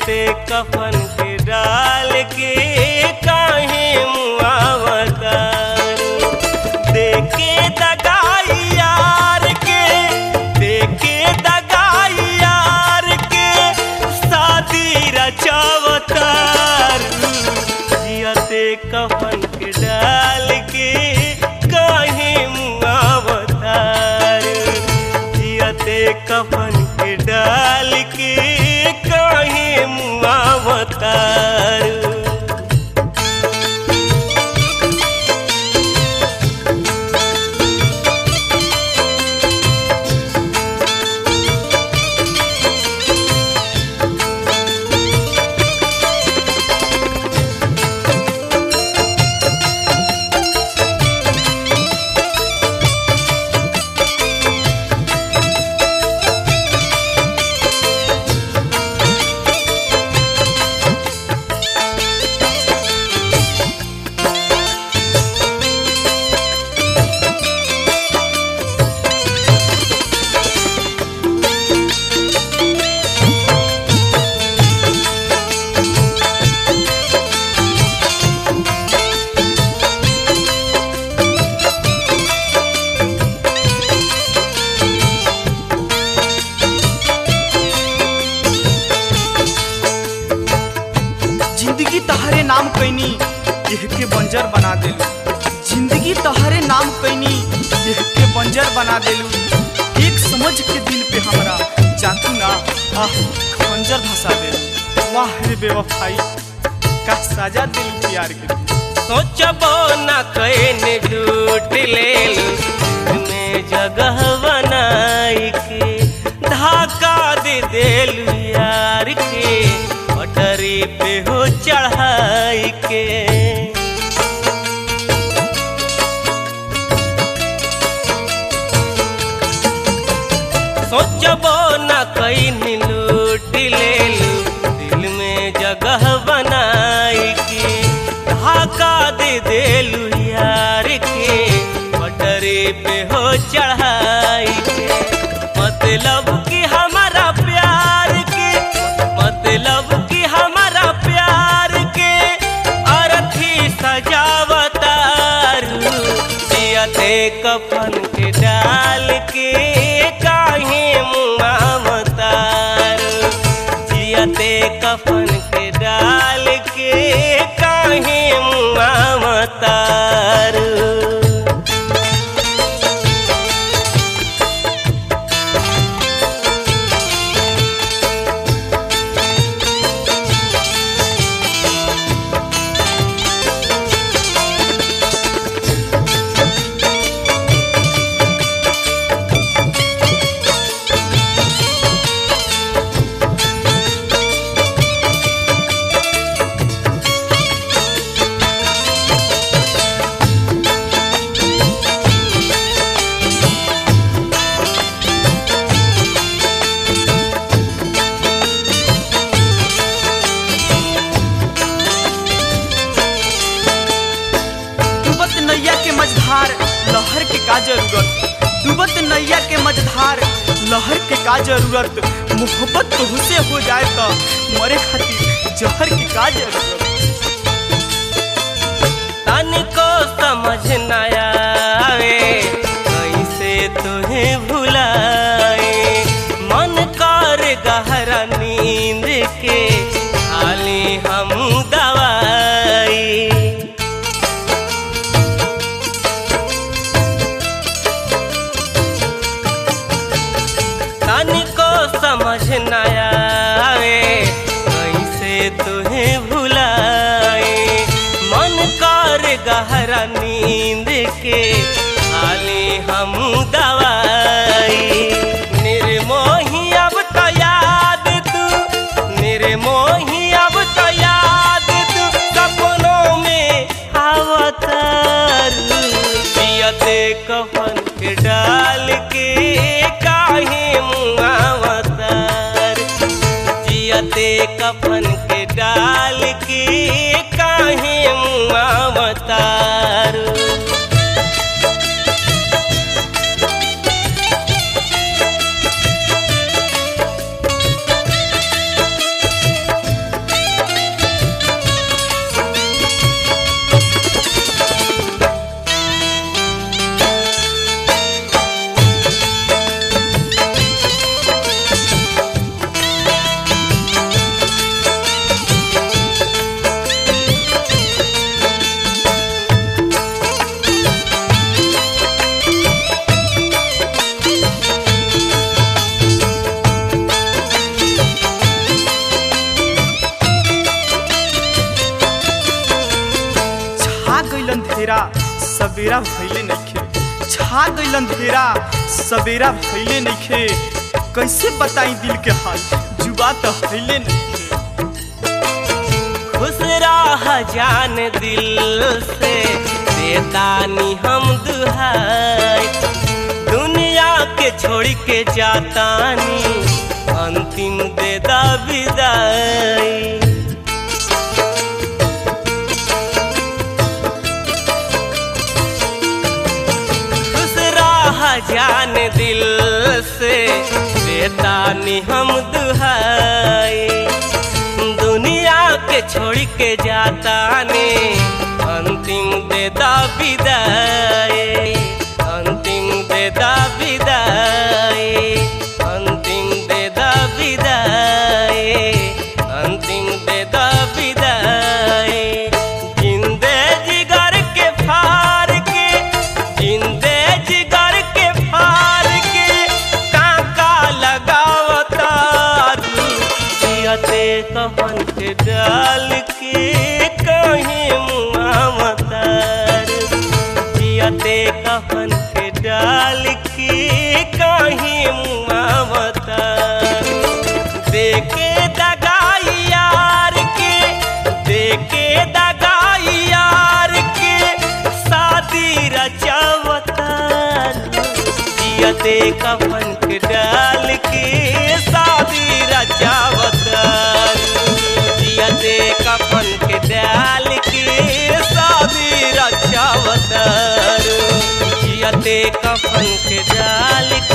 जियते कफन के डाल के काहे मुआवतार देखे दगाई यार के देखे दगाई यार के शादी रचावतार जियते कफन के डाल के काहे मुआवतार जियते कफन के डाल के काहे मुआवतार जिंदगी तहरे नाम कैनी यह के बंजर बना देलू जिंदगी तहरे नाम कैनी यह के बंजर बना देलू एक समझ के दिल पे हमरा जातू ना आह खंजर धसा देलू वाह रे बेवफाई का सजा दिलू प्यार के सोचबो न कैन लूट ले में जगह बनाई के धाका दे देलू यार के पटरी पे हो चढ़ाई के सोचबो न कैन लूट ले दिल में जगह बनाई के धाका दे देलू यार के पटरे पे हो चढ़ाई के मतलब कि हमारा प्यार के मतलब कि हमारा प्यार के अरथी सजावतार जियते कफन के डाल के काहे मुआवतार जियते कफन के डाल के काहे मुआवतार डूबत नैया के मझधार लहर के का जरूरत डूबत नैया के मझधार लहर के का जरूरत मोहब्बत तुहसे हो जाए तो मरे खातिर जहर की का जरूरत तनिको समझ न आवे कैसे तुम्हें भुलाए मन कर गहरा नींद के खाली हम दवाई तनिको समझ न आवे कैसे तुम्हें भुलाए मन कर गहरा नींद के खाली हम दवाई निर्मोही अब तो याद तू निर्मोही अंधेरा सवेरा भइले नइखे छा गइल अंधेरा सवेरा भइले नइखे कैसे बताई दिल के हाल जुबा तो हइले नइखे खुश रह जान दिल से देतानी हम दुहाई दुनिया के छोड़ के जातानी अंतिम दे दा विदाई खुश रह जान दिल से देतानी हम दुहाई दुनिया के छोड़ के जाता ने अंतिम दे दा विदाई अंतिम दे दा विदाई अंतिम दे दा विदाई अंतिम दे दा विदाई जिंदे जिगर के फार के जिंदे जिगर के फार के काका लगावता जियते कफन के डाल के कहीं मुआवतार जियते कफन के डाल के कहीं मुआवतार देखे दगाई यार के देखे दगाई यार के शादी रचावतार जियते कफन के डाल के शादी रचावतार जियते कफन के डाल के शादी रचावतार जियते कफन के डाल के